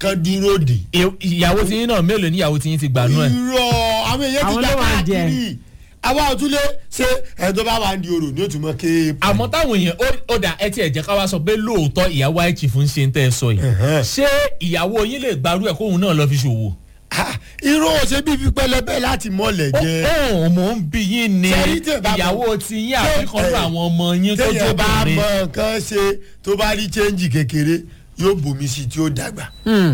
kan dúró dè. ì- ìyàwó tí yín náà mélòó ní ìyàwó tí yín ti gbà nú ẹ̀. irọ́ àwọn èèyàn ti Àwọn gbà ló wà ń jẹ. káàkiri àwa òtúlé ṣé ẹ̀ tó bá wà ń di orò ní òtún mọ́ ké. àmọ́ táwọn èèyàn ó- ó dà ẹ tiẹ̀ jẹ́ ká wá sọ pé lóòótọ́ ìyàwó àìchì fún ṣe ń tẹ́ ẹ sọ yìí Ẹ̀hẹ́n. ṣé ìyàwó yín lè gbarú ẹ̀ kóhun náà lọ fi ṣòwò. Ah, irọ́ ṣe bí fi pẹlẹbẹ láti mọ́lẹ̀ jẹ. ó mò ń bí yín ni Ṣé rí tẹ̀ bá mọ̀- ìyàwó ti yín àfikún Ṣé- àwọn ọmọ yín tó téèyàn bá jóbìnrin. mọ nǹkan ṣe tó bá rí chẹ́ǹjì kékeré yóò bomi sí i tí ó dàgbà.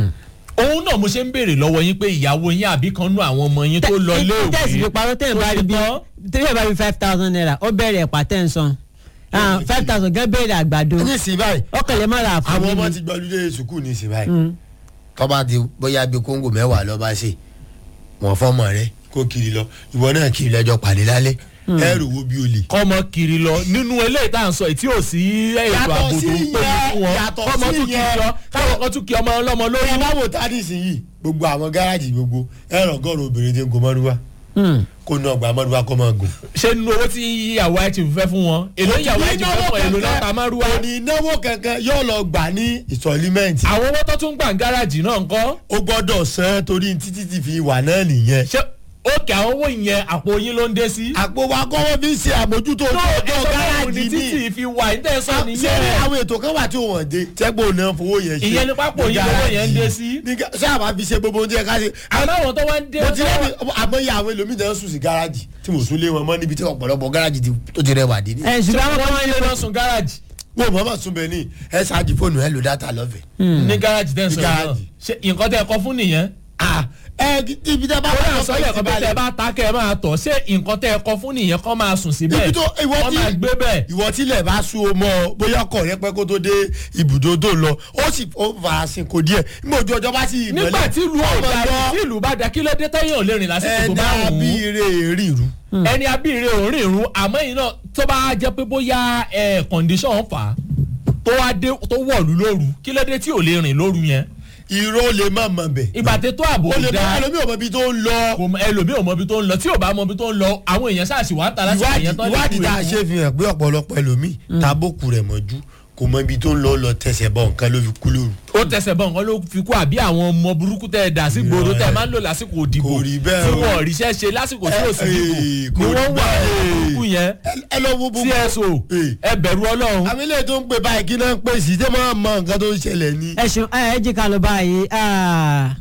òun náà mo ṣe ń béèrè lọ́wọ́ yín pé ìyàwó yín àbí kan nú àwọn ọmọ yín tó lọ léèwé tẹ̀sí fi parọ́ tẹ̀ ń bá rí bí tó tẹ̀ ń bá rí five thousand naira ó bẹ̀rẹ̀ ẹ̀pà tẹ̀ ń san five thousand gẹ́ bẹ̀rẹ̀ àgbàdo ní ìsìn báyìí ó kẹlẹ̀ má ra àfọ̀ àwọn ọmọ níbi. ti gbọ́dúdé sùkúù ní ìsìn báyìí. tọ́ba ti bóyá bíi kóńgò mẹ́wàá lọ́ba ṣe wọ́n fọ́mọ rẹ kó kiri lọ ìwọ náà kiri lọ́jọ́ pàdé lálẹ́ ẹ̀rù wo bí o lè. kọ́mọ kiri lọ nínú eléyìí tá à ń sọ yìí tí ò sí ètò Yàtọ̀ ààbò tó sí ń pè yẹn, fún wọn yàtọ̀ kọ́mọ sí tún kiri yẹn. lọ káwọn kan tún kí ọmọ ọlọ́mọ lórí. ẹ bá wò tá nísìnyí gbogbo àwọn gáràjì gbogbo ẹ̀rọ gọ́ọ̀rọ̀ obìnrin ti ń gun mọ́rúwá Hmm. kó ná ọgbà mọ́rúwá kó máa gùn. ṣé nínú owó tí ìyàwó ẹ̀ ti fẹ́ fún wọn èló ìyàwó ẹ̀ ti fẹ́ fún wọn èló náà ta márùwá. kò ní náwó kankan yóò lọ gbà ní ìsọ̀límẹ́ǹtì. àwọn owó tó tún gbà ń gáràjì náà ń kọ́ ó gbọ́dọ̀ san torí títí ti fi wà náà nìyẹn. ṣé òkè àwọn owó yẹn àpò yín ló ń dé sí. àpò wa kọ́wọ́ fi ń ṣe àmójútó tó ọjọ́ ẹ̀sọ́ ní gáràjì títì ní. fi wà ní tẹ̀sán ṣé nìyẹn. àwọn ètò kan wà tí ò wọ́n dé tẹ́gbọ̀n náà fowó yẹn ṣe. ìyẹn ní pápó yín lówó yẹn ń dé sí. ní ga- ṣé àbá fi ṣe gbogbo oúnjẹ ká ṣe. àmọ́ àwọn tó wá ń dé mo ti rẹ́ni àmọ́yé àwọn ẹlòmíì náà sùn sí gáràjì tí mo sún lé wọn mọ́ níbi tí ọ̀pọ̀lọpọ̀ gáràjì ti- tó ti rẹwà dé ní. ẹ̀ ṣé ṣùgbọ́n àwọn kan wọ́n wọ́n ń lé lé lọ sùn gáràjì wọn ò mọ̀ọ́mọ̀ sún bẹ́ẹ̀ ní ẹ ṣáàjì fóònù ẹ lò dátà lọ́fẹ̀ẹ́. ní gáràjì tẹ̀sán Ní náà gáràjì. ṣé nǹkan tẹ́ ẹ kọ fún nìyẹn. Ah, ẹ ibi tẹ bá ó wà yà sọ́lẹ̀ kan bí tẹ́ ẹ bá ta kẹ́ ẹ máa tọ̀ ṣé nǹkan tẹ́ ẹ kọ fún nìyẹn kọ́ máa sùn síbẹ̀ ibi tó ìwọ kọ́ tí máa gbé bẹ́ẹ̀. ìwọ tílẹ̀ bá sún o mọ́ ọ bóyá ọkọ̀ rẹ pẹ́ kó tó dé ibùdó tó lọ ó sì ó farasin kò díẹ̀ nígbà ojú ọjọ́ bá sì ìmọ̀lẹ̀ nígbà tí ìlú ọmọ ọ̀dà lọ tí ìlú bá da kí ló dé tẹ́yìn ò lè rìn lásìkò tó bá ẹ̀dá wù bí ú ire ríru. ẹni abíire ò rìn irun àmọ́ yìí náà tó bá jẹ́ pé bóyá ẹ̀ condition fà á tó wá dé tó wọ̀lú lóru kí ló dé tí ò lè rìn lóru yẹn irọ́ lè má mọ̀ bẹ̀. ìgbà tẹ tó ààbò ó lè má da ẹlòmíì ò mọ ibi tó ń lọ. kò mọ- ẹlòmíì ò mọ ibi tó ń lọ tí ò bá mọ ibi tó ń lọ àwọn èèyàn ṣáàṣì wà á ta lásìkò ìwádìí yẹn tán lè ìwádìí kú tá a èkó. ṣe fi hàn pé ọ̀pọ̀lọpọ̀ ẹlòmíì tábòkù rẹ̀ mọ́jú kò mọ ibi tó ń lọ lọ tẹsẹ̀ bọ̀ nǹkan ló fi kú lóru. ó tẹsẹ̀ bọ̀ nǹkan ló fi kú àbí àwọn ọmọ burúkú tẹ̀ ẹ̀ dà sí gbòòrò tẹ̀ ẹ̀ máa ń lò lásìkò òdìbò Kò rí bẹ́ẹ̀ tí o. wọ́n ríṣẹ́ ṣe lásìkò tí ò sí Eh, dìbò eh, ni kò rí wọ́n wà bẹ́ẹ̀. àwọn burúkú yẹn Ẹ- ẹ lọ wo gbogbo. tso Eh. ẹ bẹ̀rù ọlọ́run àmì ilé tó ń pè báyìí kí náà ń pè sí tẹ́ máa mọ nǹkan tó ń ṣẹlẹ̀ ni. ẹ ṣeun ẹ ẹ jí ká lọ báyìí ah,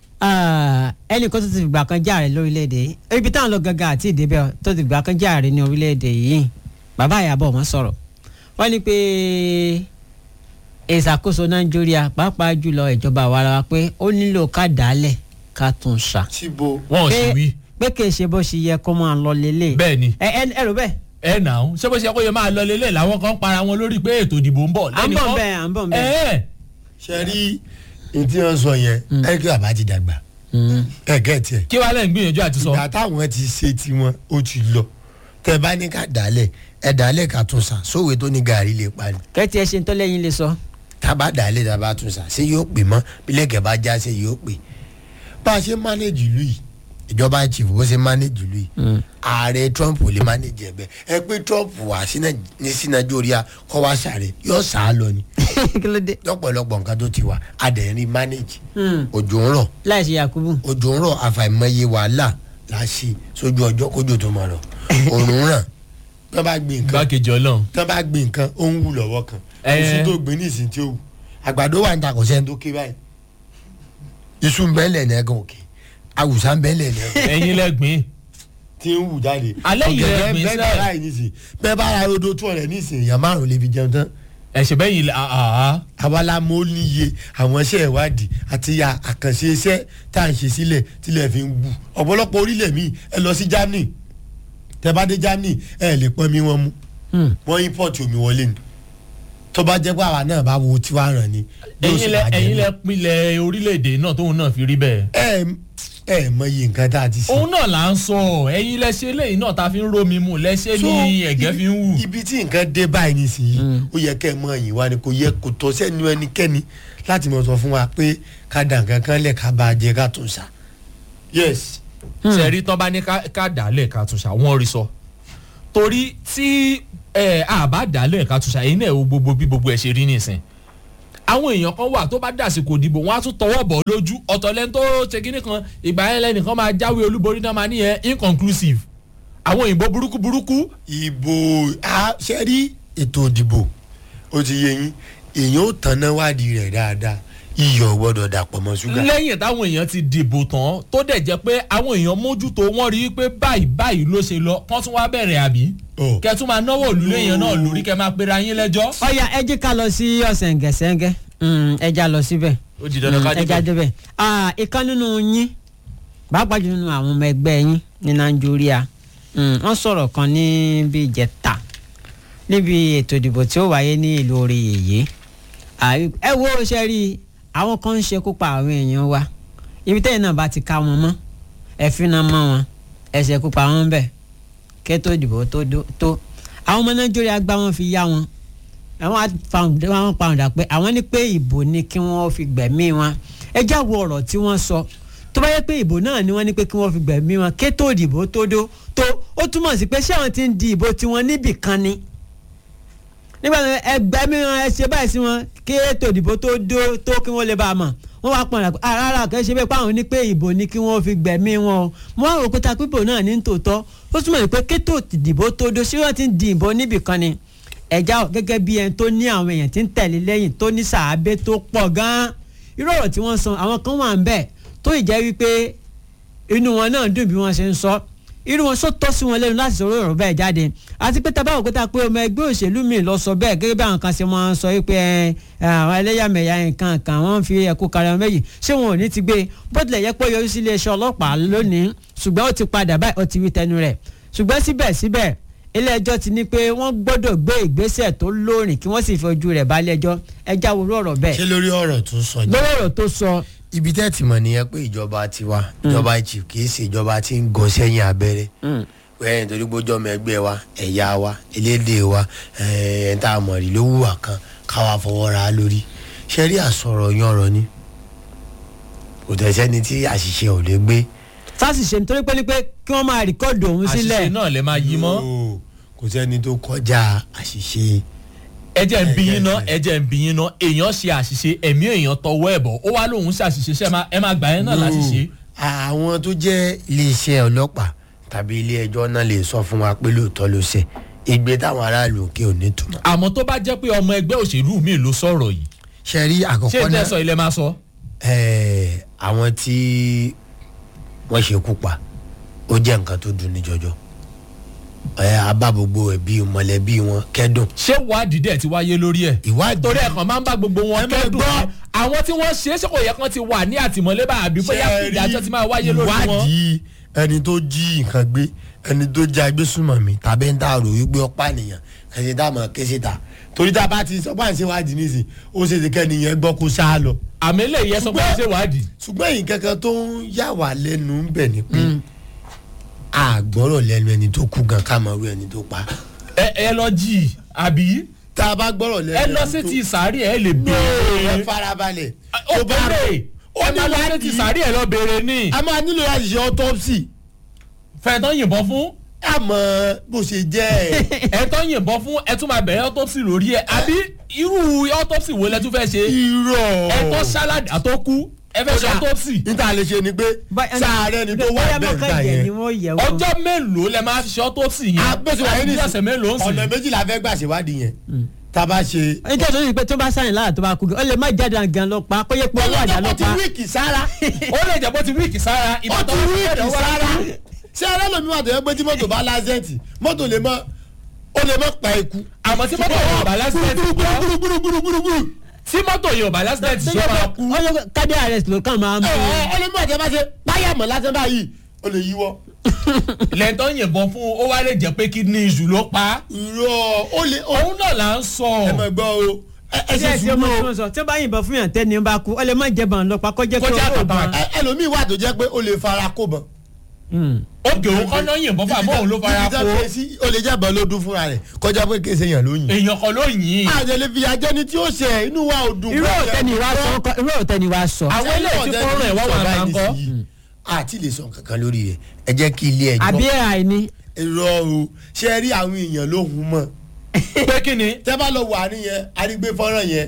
ah, ẹnì kan tó ti fìgbà kan járe lórílẹ̀‐èdè yìí ibi táwọn lọ gangan àti ìdébẹ̀ tó ti fìgbà kan járe ní orílẹ̀‐èdè yìí bàbá ìyàbọ̀ wọn sọ̀rọ̀ wọ́n ní pé ìṣàkóso nàìjíríà pàápàá jùlọ ìjọba àwarawa pé ó nílò ká dálẹ̀ ká tún ṣà síbo. wọn ò sì pé wí pé kì í ṣe bó ṣe yẹ kó máa lọ lélẹ̀ bẹ́ẹ̀ ni ẹ ẹ ẹ rò bẹ́ẹ̀ ẹ nà ó ṣé bó ṣe yẹ kó yẹ máa lọ lélẹ̀ làwọn kan para wọn lórí pé ètò ìdìbò ń bọ̀ à ń bọ̀ bẹ́ẹ̀ à ń bọ̀ bẹ́ẹ̀. ẹ ṣe rí ní tí wọ́n sọ yẹn ẹ kí bàbá ti dàgbà ẹ gẹ́ tiẹ̀. kí wàá lẹ́yìn gbìyànjú àti sọ ìgbà táwọn ti ṣe tiwọn ó ti lọ tẹ bá ní ká dálẹ̀ ẹ dálẹ̀ ká tún sàn sóòwe tó ní gàrí lè pa ni kẹ́tì ẹ ṣe ń tọ́lẹ́yìn lè sọ. tábà dálẹ̀ tábà tún sàn ṣé yóò pè mọ́ bílẹ̀kẹ̀ bá já ṣe yóò pè bá a ṣe mánéjì ìlú yìí ìjọba chief bó ṣe mánéjì ìlú yìí ààrẹ trump ò lè mánéjì ẹ̀bẹ̀ ẹ pé trump wà sí Nàì- ní sí nàìjíríà kọ́ wá sàrẹ̀ yóò sà á lọ ni kí ló dé. lọ́pọ̀lọpọ̀ nǹkan tó ti wà adẹ̀rín mánéjì òjò ń rọ̀ láì ṣe yakubu. òjò ń rọ̀ àfàìmọye wàhálà la ṣe sójú ọjọ́ kójò tó máa rọ̀ òrùn ràn tí wọ́n bá gbin nǹkan gbákejì ọlọ́run tí wọ́n bá gbin nǹkan ó ń wù lọ́wọ́ kan Ẹ. oṣù tó gbin ní ìsìn tí ó wù àgbàdo wà ní takọ̀sẹ́ tó ké báyìí iṣu ń bẹ́ẹ̀lẹ̀ ní ẹ̀gàn òkè awùsá ń bẹ́ẹ̀lẹ̀ ní ẹ̀gàn ẹ̀yin lẹ́gbìn tí ń wù jáde Alẹ́ yìí rẹ̀ gbin bẹ́ẹ̀ sẹ́ẹ̀. báyìí nísìn bẹ́ẹ̀ bá ra rodo tó rẹ̀ nísìn èèyàn márùn lè fi jẹun tán ẹ̀ṣẹ̀ bẹ́ẹ̀ yìí àhà àwa mo níye àwọn iṣẹ́ ìwádìí àti ya àkànṣe iṣẹ́ tá à ń ṣe sílẹ̀ tílẹ̀ fi ń wù ọ̀pọ̀lọpọ̀ orílẹ̀ míì ẹ lọ sí Germany tẹ bá dé Germany ẹ lè pọn mi wọn mú wọ́n import omi wọlé ni tó bá jẹ́ pé àwa náà bá wo tiwa ràn ni yóò sì ẹ̀yin lẹ bàjẹ́ ẹ̀yin ni. lẹ pinlẹ̀ orílẹ̀-èdè náà tóun náà fi rí bẹ́ẹ̀ ẹ ẹ mọ iye nǹkan tá a ti ṣe. òun náà là ń sọ ẹ̀yin lẹ ṣe léyìí náà ta fi ń rómi mu lẹ́ṣẹ̀ So, ní ẹ̀gẹ́ fi ń wù ibi tí nǹkan dé báyìí nísìnyí ó yẹ kẹ́ ẹ mọ ẹ̀yìn wa ni kò yẹ kò tọ́ sẹ́nu ẹnikẹ́ni láti mọ̀ sọ fún wa pé ká dà nǹkan kan lẹ̀ ká bá a jẹ ká tún ṣá. yes sẹ̀rí tán bá ní ká- ká dàálẹ̀ ká tún ṣà wọ́n rí sọ torí tí ẹ, a bá dàálẹ̀ ká tún ṣà èyí náà wo gbogbo bí gbogbo ẹ̀ ṣe rí nìsín àwọn èèyàn kan wà tó bá dàsìkò dìbò wọn á tún tọwọ́ bọ̀ lójú ọ̀tọ̀ lẹ́ni tó ṣe kíní kan ìgbà yẹn lẹ́nìkan máa jáwé olúborí náà máa níyẹn inconclusive àwọn òyìnbó burúkú burúkú ìbò a- ṣe rí ètò ìdìbò ó ti yé yín èèyàn ó tanná wádìí rẹ̀ dáadáa iyọ̀ gbọ́dọ̀ dàpọ̀ mọ́ ṣúgà. lẹ́yìn táwọn èèyàn ti dìbò tán tó dẹ̀ jẹ́ pé àwọn èèyàn mójútó wọ́n rí i pé báyìí báyìí ló ṣe lọ kán tún wá bẹ̀rẹ̀ àbí Ọ̀. kẹ́ tún máa náwó òlùlé èèyàn náà lórí kẹ́ máa pera yín lẹ́jọ́. ọ̀ya ẹ jẹ́ ká lọ sí ọ̀sẹ̀ǹgẹ̀sẹ̀ǹgẹ̀ Mm, ẹ já lọ síbẹ̀ ó di dandan ká ẹ já débẹ̀. débẹ̀ Ah, ìkan nínú yín pàápàá jù nínú àwọn ọmọ ẹgbẹ́ yín ní nàìjíríà Mm, wọ́n sọ̀rọ̀ kan níbi ìjẹta níbi ètò ìdìbò tí ó wáyé ní ìlú orí yèyé àrí- ẹ wo ṣe rí i, àwọn kan ń ṣekú pa àwọn èèyàn wa ibi tẹ́yìn náà bá ti ká wọn mọ́ ẹ fínà mọ́ wọn ẹ ṣekú pa wọn bẹ́ẹ̀ kẹ́tọ́ ìdìbò tó dó- tó àwọn ọmọ nàìjíríà gbá wọn fi yá wọn àwọn àpàǹdà wọn pàǹdà pé àwọn ní pé ìbò ni kí wọ́n fi gbẹ̀mí wọn ẹ já wo ọ̀rọ̀ tí wọ́n sọ tó bá yẹ pé ìbò náà ni wọ́n ní pé kí wọ́n fi gbẹ̀mí wọn kẹ́tọ́ ìdìbò tó dó tó ó túmọ̀ sí pé ṣé àwọn ti ń di ìbò tiwọn níbì kan ni nígbà tí ẹgbẹ́ mi wọn ẹ ṣe báyìí sí wọn kí ètò ìdìbò tó dó tó kí wọ́n lè bá a mọ̀ wọ́n wá pọ̀nrà pé rárá kẹ́ ṣe bẹ́ẹ̀ pé àwọn ní pé ìbò ni kí wọ́n fi gbẹ̀mí wọn o mo wá rò pé ta pípò náà ní tòótọ́ ó túmọ̀ sí pé kétò ìdìbò tó dó sí wọ́n ti ń di ìbò níbì kan ni ẹ̀já gẹ́gẹ́ bí ẹni tó ní àwọn èèyàn tí ń tẹ̀lé lẹ́yìn tó ní sàábé tó pọ̀ gan-an irú ọ̀rọ̀ tí wọ́n sọ àwọn kan wà ń bẹ̀ tó ì jẹ́ wípé inú wọn náà dùn bí wọ́n ṣe ń sọ irú wọn sọ tọ́ sí wọn lẹ́nu láti sọ̀rọ̀ ọ̀rọ̀ bẹ́ẹ̀ jáde àti pé tábà òkúta pé ọmọ ẹgbẹ́ òṣèlú mi lọ sọ bẹ́ẹ̀ gẹ́gẹ́ bí àwọn kan ṣe máa ń sọ wípé ẹ, àwọn ẹlẹ́yàmẹ̀yà nǹkan kan wọ́n ń fi ẹ̀kú karẹ̀ méjì ṣé wọn ò ní ti gbé bó tilẹ̀ yẹ pé ó yọrí sí iléeṣẹ́ ọlọ́pàá lónìí ṣùgbọ́n ó ti padà báyìí ó ti wí tẹnu rẹ̀ ṣùgbọ́n síbẹ̀síbẹ̀ ilé ẹjọ́ ti ní pé wọ́n gbọ́dọ̀ gbé ìgbésẹ̀ tó lóòrìn kí wọ́n sì fi ojú rẹ̀ balẹ̀ ẹjọ́ ẹjá wo ọ̀rọ̀ bẹ́ẹ̀ ṣé lórí ọ̀rọ̀ tó sọ yìí. lórí ọ̀rọ̀ tó sọ ibi tẹ́ ti mọ̀ nìyẹn pé ìjọba tiwa ìjọba chief kì í ṣe ìjọba tí ń gan sẹ́yìn abẹ́rẹ́ wẹ́n nítorí pé ọjọ́ ọmọ ẹgbẹ́ wa ẹ̀yà wa elédè wa ẹ̀ tá a mọ̀ rí ló wùwà kan káwa fọwọ́ ra á lórí ṣe rí àsọ̀rọ̀ yan ọ̀rọ̀ ni kò tẹ̀ sẹ́ni tí àṣìṣe ò lè gbé. fásitì nítorí pé ní pé kí wọ́n máa rìkọ́ọ̀dù òun sílẹ̀ àṣìṣe náà lè máa yí mọ́. Yóò, kò sẹ́ni tó kọjá àṣìṣe. ẹjẹ ń bí yín ná Ẹ̀jẹ̀ ẹjẹ ń bí yín ná èèyàn ṣe àṣìṣe ẹ̀mí èèyàn tọwọ́ ẹ̀ bọ̀ ó wá lóun ṣàṣìṣe ṣe máa- ẹ máa gbà yẹn náà láṣìṣe. àwọn tó jẹ́ iléeṣẹ́ ọlọ́pàá tàbí ilé ẹjọ́ náà lè sọ fún wa pé lóòótọ́ ló ṣe ìgbé táwọn aráàlú òkè ò ní túmọ̀. àmọ́ tó bá jẹ́ pé ọmọ ẹgbẹ́ òṣèlú mi ló sọ̀rọ̀ yìí ṣe rí ṣé àkọ́kọ́ ẹ náà tẹ́sọ̀ ilẹ̀ máa sọ. ẹ̀ẹ́, àwọn tí wọ́n ṣekú pa ó jẹ́ nǹkan tó dùn ní jọjọ ẹ̀ abá gbogbo ẹbí mọ̀lẹ́bí wọn kẹ́dùn ṣé wádìí dẹ̀ ti wáyé lórí ẹ̀. ìwádìí torí ẹ̀ kàn máa ń bá gbogbo wọn Ẹ máa kẹ́dùn gbọ́. ni. àwọn tí wọ́n ṣe é ṣe kò yẹ kán ti wà ní àtìmọ́lé bá àbí bóyá kí ìdájọ́ ti máa wáyé lórí wọn. ìwádìí ẹni tó jí nǹkan gbé ẹni tó jẹ agbésùnmọ̀mí tàbí ń tààrò wípé ọ̀pá nìyàn ẹni tá a mọ̀ ké síta torí tá a bá ti sọ bá ń ṣe wádìí nísìn ó ṣe ti kẹ́ni yẹn gbọ́ kó ṣáá lọ. àmì eléyìí ẹ sọ pé Ṣùgbọ́n- ṣé wádìí. ṣùgbọ́n èyí kankan tó ń yà wá lẹ́nu ń bẹ̀ ni pé a gbọ́rọ̀ lẹ́nu ẹni tó kú gan ká mọ̀ ru ẹni tó pa. ẹ ẹ lọ jí i àbí tá a bá gbọ́rọ̀ lẹ́nu ẹ lọ ẹni sí tó- ti sàárì ẹ lè ẹ béèrè. farabalẹ̀ ó tó bá béèrè ó ẹ ní máa lọ sí ti wádìí. sàárì ẹ lọ béèrè ní. a máa nílò láti ṣe autopsy fẹ̀tọ́ yìnbọn fún àmọ́ bó ṣe jẹ́ ẹ̀. ẹ tó yìnbọn fún ẹ tún máa bẹ̀rẹ̀ autopsy lórí ẹ àbí irú autopsy wo lẹ tún fẹ́ ṣe irọ́ ẹ tó ṣálàdì àtọ́kú ẹ fẹ́ ṣe autopsy níta lè ṣe ni pé sáàárẹ̀ ni tó wà bóyá bẹ́ẹ̀ gbà mọ́kànjẹ́ ni yẹn wọ́n yẹ̀ wọ́n. ọjọ́ mélòó lẹ máa fi ṣe autopsy yẹn agbésí wáyé àti ní bí ọ̀sẹ̀ mélòó ń sìn ọ̀nà ọ̀nà méjìlá fẹ́ gbà ṣèwádìí yẹn tá a bá ṣe. nítorí tó ní pé tó bá sáyìn lára tó bá kú ó lè má jáde gan lọ pa kó yẹ pé owó àdá lọ ọlọ́jọ́ ti pa. wíìkì sára ó lè jẹ́ bó ti wíìkì sára ó ìbátan ti wọn wíìkì fẹ́ẹ́ wá sára ṣé ẹlẹ́lòmí wà tó yẹ pé tí mọ́tò bá lásẹ̀tì mọ́tò lè mọ́ ó lè mọ́ pa ikú. àmọ́ tí mọ́tò yóò bá lásìlẹ̀tì gbúrúgbúrúgbúrúgbúrú. tí mọ́tò yóò bá lásìlẹ̀tì ṣe máa kú ó yẹ kádé arrest ló kàn máa ń ẹ bọ̀. ẹ ọlọ́mọ àti ẹ bá ṣe páyàmọ̀ lásán báyìí ó lè yíwọ́. lẹ́tọ́ yìnbọn fún ó wá lè jẹ́ pé kidney issue ló pa á. irọ́ ó lè ó òun náà là ń sọ ẹ mọ̀ gbọ́ o ẹ ẹ ṣe ṣé ẹsẹ ọmọ tí sùúrù o wọn sọ tí wọn bá yìnbọn fún yàn tẹni bá kú ó lè má jẹ bàn lọ pa kó jẹ pé Kọjá ó àtàtà. bàn. ẹ ẹlòmíì wà tó jẹ́ pé ó lè fara kó bọ̀. òkè òun kọ́ náà yìnbọn fún àmọ́ òun ló fara kó ó lè jẹ́ bọ̀ ló dún fúnra rẹ̀ kọjá pé kése yàn lóyìn. èèyàn kan ló yìn ín àjẹlẹ fi ajẹni tí ó ṣe inú wa ò dùn. irú òtẹ́ni wa sọ ńkọ́- irú òtẹ́ni wa sọ. àwọn eléyìí tí fọ́nrán ẹ̀ wá wà máa ń kọ́ àti lè sọ kankan lórí rẹ̀ ẹ jẹ́ kí ilé ẹjọ́ àbí àìní. irọ́ o ṣe rí àwọn èèyàn ló hun mọ́ pé kí ni tẹ́ bá lọ wà nìyẹn arígbé fọ́nrán yẹn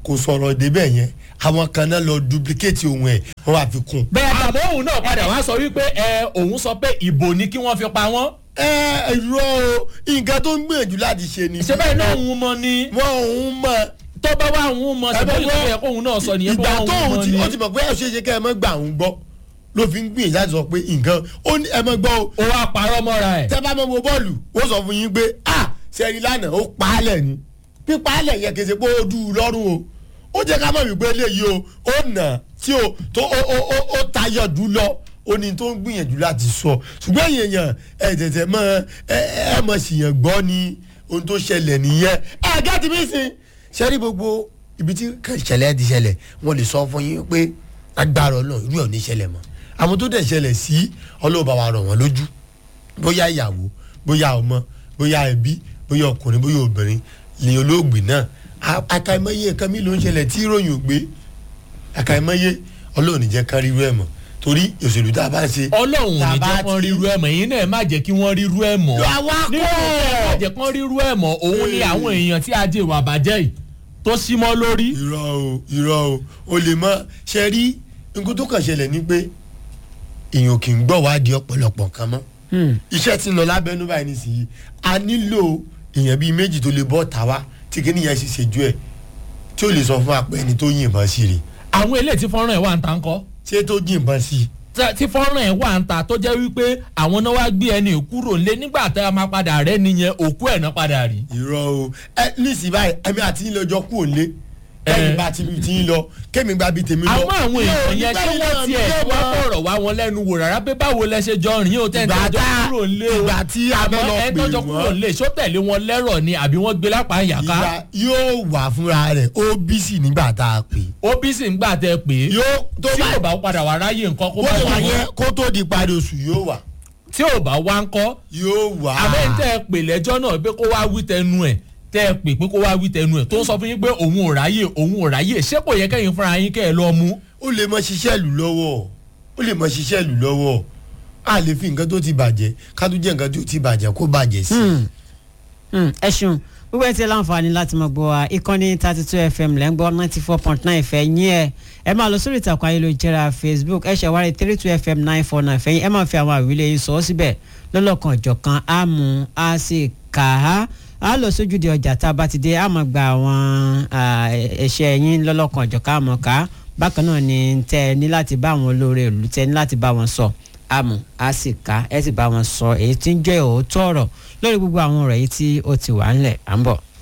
kò sọ̀rọ̀ débẹ̀ yẹn àwọn kan náà lọ duplicate ohun ẹ̀ wọ́n wá fi kún. bẹ́ẹ̀ bá àmọ́ òun náà padà wá sọ wípé ẹ òun sọ pé ìbò ni kí wọ́n fi pa wọ́n. ẹ irọ́ o nǹkan tó ń gbìyànjú láti ṣe ni. ṣé bẹ́ẹ̀ náà òun mọ ni wọ́n òun mọ̀ tó bá wà òun mọ ṣe bóyá ìyẹn kóun náà sọ nìyẹn bó ìgbà wà tó òun òun mọ ti ni. ó ti mọ̀ pé ẹ̀ ṣe é ṣe kẹ́ ẹ mọ́ gbà òun gbọ́ ló fi ń gbìyànjú láti sọ pé nǹkan ó ní ẹ mọ́ gbọ́ o ó wá parọ́ mọ́ra ẹ̀. tẹ́ bá mọ́ wo bọ́ọ̀lù ó sọ fún yín pé a sẹ́ni lánàá ó pa á lẹ̀ ni pípa á lẹ̀ yẹn kì í ṣe pé ó dùn ún lọ́rùn o ó jẹ́ ká mọ̀ wípé eléyìí o ó nà tí o tó ó ó ó ó tayọ̀ jù lọ ó ní tó ń gbìyànjú láti sọ ṣùgbọ́n èèyàn ẹ tẹ̀tẹ̀ mọ ẹ ẹ mọ̀ síyàn gbọ́ ni ohun tó ṣẹlẹ̀ nìyẹn ẹ gẹ́tì mí sìn ṣẹ́rí gbogbo ibi tí kàn ṣẹlẹ̀ ti ṣẹlẹ̀ wọ́n lè sọ fún yín pé agbára ọlọ́run irú ẹ̀ ò ní ṣẹlẹ̀ mọ́ àwọn tó dẹ̀ ṣẹlẹ̀ sí ọlọ́ọ̀bá wa rọ̀ wọ́n lójú bóyá ìyàwó bóyá ọmọ bóyá ẹbí bóyá ọkùnrin bóyá obìnrin lè olóògbé náà A- àkàìmọye nǹkan mi ló ń ṣẹlẹ̀ tí ìròyìn ò gbé àkàìmọye ọlọ́run ní jẹ́ kán rírú ẹ̀ mọ́ torí òṣèlú tá a bá ń ṣe. ọlọ́run ò tá a ní bá jẹ́ kán ti- ríru ẹ̀ mọ̀ èyí náà má jẹ́ kí wọ́n ríru ẹ̀ mọ̀. àwa nínú kọ́ ẹ̀ má jẹ́ kán ríru ẹ̀ mọ̀ òun ni Ee. àwọn èèyàn tí ajé ìwà bàjẹ́ yìí tó sí mọ́ lórí. irọ́ o irọ́ o o lè mọ ṣe rí nǹkan tó kàn ṣẹlẹ̀ ni pé èèyàn kì í gbọ́ wádìí ọ̀pọ̀lọpọ̀ kan mọ́ iṣẹ́ tí ń lọ lábẹ́nú báyìí nísìnyí a nílò èèyàn bíi méjì tó lè bọ́ ta wá tí kìíní yẹn sì ṣèjú ẹ̀ tí ó lè sọ fún apẹ́ ẹni tó yìnbọn sí rè àwọn eléyìí tí fọ́nrán ẹ̀ wà ń ta ńkọ́ ṣé tó yìnbọn sí Tá- tí fọ́nrán ẹ̀ wà ń ta tó jẹ́ wípé àwọn náà wá gbé ẹni kúrò lé nígbà tá a máa padà rẹ́ nìyẹn òkú ẹ̀ náà padà rí. irọ́ o ẹ nísìnyí báyìí ẹ̀mí àti yín lọ́jọ́ kú òǹlé kẹ́mi Eh. bá ti ti yín lọ kẹ́mi gba bíi tèmi lọ. àmọ́ àwọn èèyàn yẹn ṣé Nígbà wọ́n yìí tiẹ̀ náà wá mi fọ̀rọ̀ wá wọn lẹ́nu wò rárá pé báwo lẹ ṣe jọ rìn ó tẹ́ ẹ̀ ìgbà tẹ́jọ́ tá kúrò lé o ìgbà tí a bẹ́ lọ àmọ́ ẹ̀ pè tọ́jọ́ kúrò wọ́n lé ṣó tẹ̀lé wọn lẹ́rọ̀ ni àbí wọ́n gbé lápá ìyàká ìgbà yóò wà fúnra rẹ̀ ó bí sì nígbà tá a pè OBC ń gbà tẹ pé yóò tó tí bá ò bá padà wá ráyè nǹkan kó bó bá ṣe wà wà yẹn kó tó di parí oṣù yóò wà tí ò bá wá ń kọ́ yóò wà. àbẹ́ ń tẹ́ ẹ pè lẹ́jọ́ náà pé kó wá wí tẹnu ẹ̀ tẹ́ ẹ pè pé kó wá wí tẹnu ẹ̀ tó ń sọ fún yín pé òun ò ráyè òun ò ráyè ṣé kò yẹ kẹ́yìn fúnra yín kẹ́ ẹ lọ mú. ó lè mọ ṣiṣẹ́ ìlú lọ́wọ́ ó lè mọ ṣiṣẹ́ ìlú lọ́wọ́ a lè fi nǹkan tó ti bàjẹ́ ká tó jẹ́ nǹkan tó ti bàjẹ́ kó bàjẹ́ sí. ẹ ṣeun gbogbo ẹ ti láǹfààní láti mọ gbọ́ wa ìkànnì thirty two fm lẹ́ ń gbọ́ ninety four point nine fẹ́ yín ẹ ẹ máa lọ sórí ìtàkùn ayélujára facebook ẹ ṣàwárí three two fm nine four nine fẹ́yìn ẹ máa fi àwọn àwílẹ̀ yín sọ ọ́ síbẹ̀ lọ́lọ́kan ọ̀jọ̀kan á mú a sì kà á á lọ sójúde ọjà tá a bá ti dé á máa gba àwọn ẹ̀ṣẹ̀ yín lọ́lọ́kan ọ̀jọ̀kan á mọ̀ ká bákan náà ni tẹ ẹ ní láti bá àwọn olóore ìlú tẹ ẹ ní láti bá wọn sọ àmọ́ a sì ká ẹ sì bá wọn sọ èyí tí ń jẹ́ òótọ́ ọ̀rọ̀ lórí gbogbo àwọn ọ̀rọ̀ yìí tí ó ti wà ńlẹ̀ à ń bọ̀.